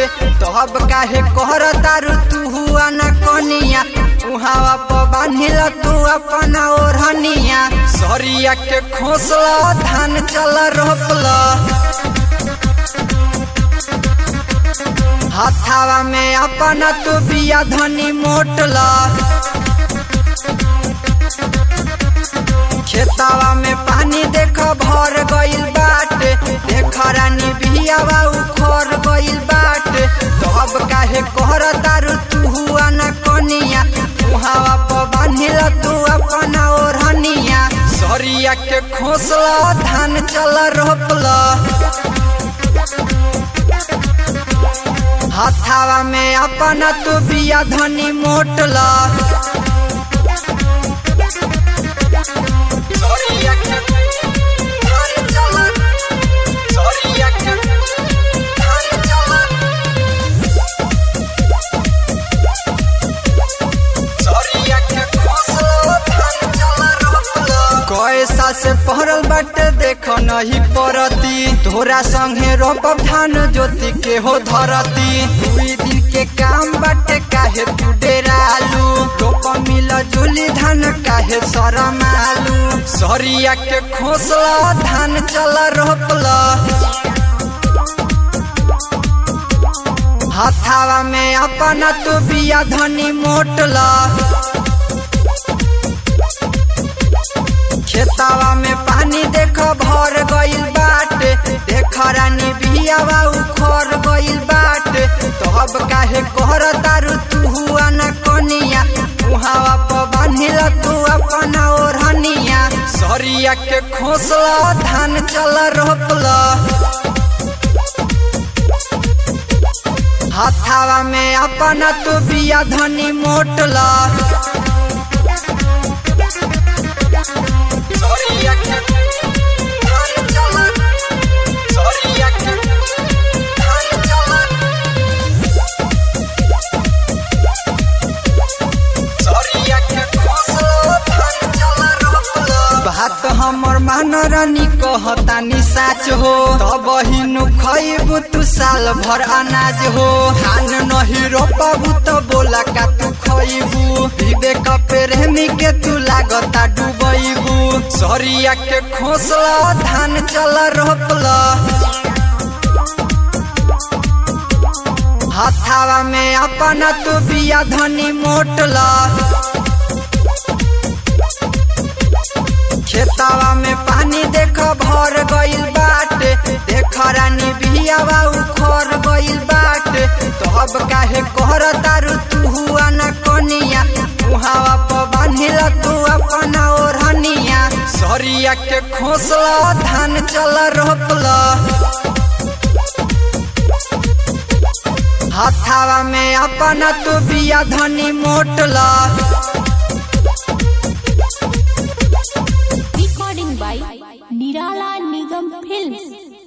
तब काहे कहर तारू तू हुआ न कनिया उहावा प बांधिल तू अपन ओढ़निया सरिया के खोसला धान चल रोपला हाथावा में अपन तू बिया धनी मोटला खेतावा में पानी देख भर गइल बाटे देख रानी बियावा उखर गइल बाटे तब काहे कहर तारू तू हुआ न कनिया उहावा प बांधिल तू अपन ओढ़निया सरिया के खोसला धान चल रोपला हाथावा में अपन तू बिया धनी मोटला सरिया के धान चल सरिया के धान चल सरिया के खोसला धान चल रोपला कैसा से पहरल बाटे देख नहीं परती तोरा संगे रोपब धान ज्योति के हो धरती दुई दिन के काम बाटे काहे तू डेरालू रोप मिल जुली धान काहे शरमालू सरिया के खोसला धान चल रोपला हाथावा में अपन तू बिया धनी मोटला खेतावा में पानी देख भर गइल बाटे देख रानी बियावा उखर गइल बाटे तब काहे कहर तारू तू हुआ न कनिया उहावा प बांधिल तू अपन ओढ़निया सरिया के खोसला धान चल रोपला हाथावा में अपन तू बिया धनी मोटला सरिया के धान चल सरिया के धान चल सरिया के खोसला धान चल रोपला बात हमर मान रानी कहतानी साच हो तब हिनु खइबू तू साल भर अनाज हो धान नहीं रोपबू तो बोला का तू खइबू विवेक प्रेमी के तू लागता डूबैबू सरिया के खोसला धान चल रोपला हाथावा में अपन तू बिया धनी मोटला खेतावा में पानी देख भर गइल बाटे देख रानी बियावा उखर गइल बाटे तब काहे कहर तारू तू हुआ न कनिया उहावा प बांधिल तू अपन ओढ़निया सरिया के खोसला धान चल रोपला हाथावा में अपन तू बिया धनी मोटला recording by Nirala Nigam Films.